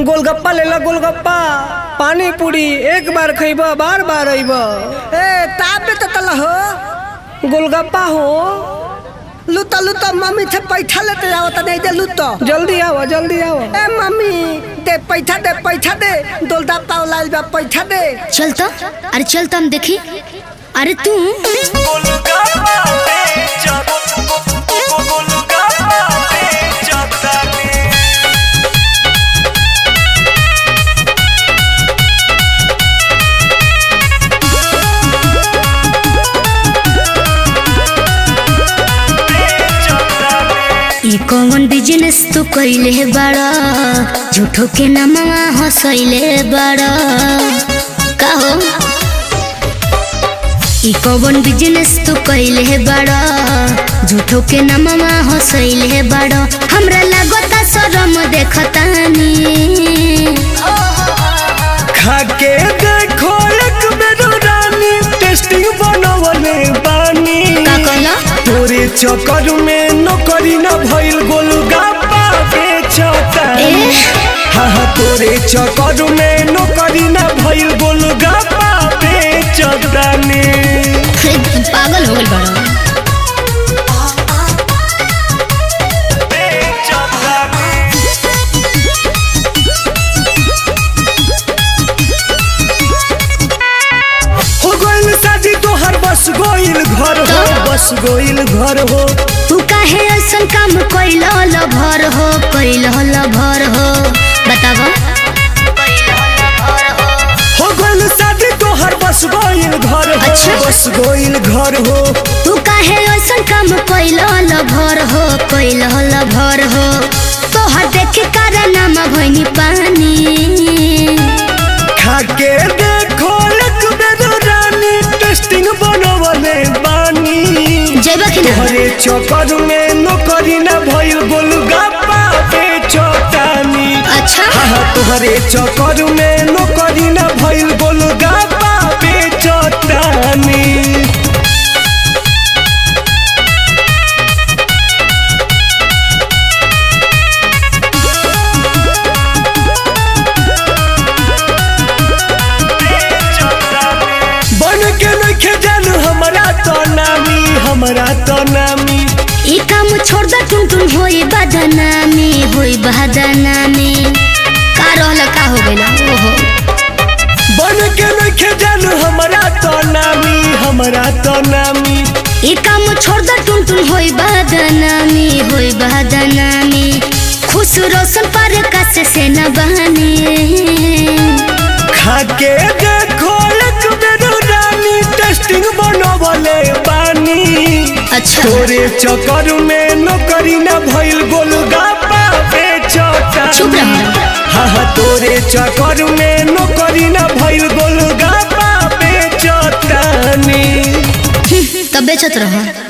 गोलगप्पा ले ला गोलगप्पा पानी पूरी एक बार खइब बार बार अइब ए ताबे तो तल हो गोलगप्पा हो लुतो लुतो मम्मी से पैसा लेते जाओ तो नहीं दे लुतो जल्दी आओ जल्दी आओ ए मम्मी दे पैसा दे पैसा दे दोलदा पाव लाल बा पैसा दे चल तो अरे चल तो हम देखी अरे तू ई कौन बिजनेस तू कइले बाड़ा झूठो के नमवा हंसैले बाड़ा का हो ई कौन बिजनेस तू कइले बाड़ा झूठो के नमवा हंसैले बाड़ा हमरा लागता शरम देखतानी खाके देखो एक बेर रानी टेस्टिंग बनवले बानी का कहला तोरे चक्कर में नौकरी न भइल गोलगप्पा बेचतानी ए? हाँ हाँ तोरे चक्कर में नौकरी न भइल गोलगप्पा बेचतानी पागल हो गइल बाड़ा हो गइल शादी तोहर बस गोइल घर हो बस गोइल घर हो तू काहे ऐसन काम कइल भर हो कइल भर हो बतावा हो गइल शादी तोहर बस गोइल घर हो अच्छा। बस गोइल घर हो तू काहे ऐसन काम कइल भर हो कइल भर हो तोहर देख कारनामा भइनी पानी खाके देखो एक बेर रानी टेस्टिंग बनवले बानी जइबा कि ना तोहरे चक्कर में नौकरी न भइल गोलगप्पा बेचतानी अच्छा हाँ हाँ तोहरे चक्कर में नौकरी न भइल गोलगप्पा बेचतानी बन के नइखे जानू हमरा तो नामी हमरा तो नामी ई काम छोड़ द टुन टुन होई बदनामी होई बदनामी का रहल का हो गइल ओहो बन के नइखे जानू हमरा तो नामी हमरा तो नामी ई काम छोड़ द टुन टुन होई बदनामी होई बदनामी खुश रोशन पर कस से न बहानी खाके देखो एक बेर रानी टेस्टिंग बनवले बानी अच्छा तोरे चक्कर में नौकरी न भइल गोलगप्पा बेचता चुप रह हाँ हाँ तोरे चक्कर में नौकरी न भइल गोलगप्पा बेचतानी तब बेचत रह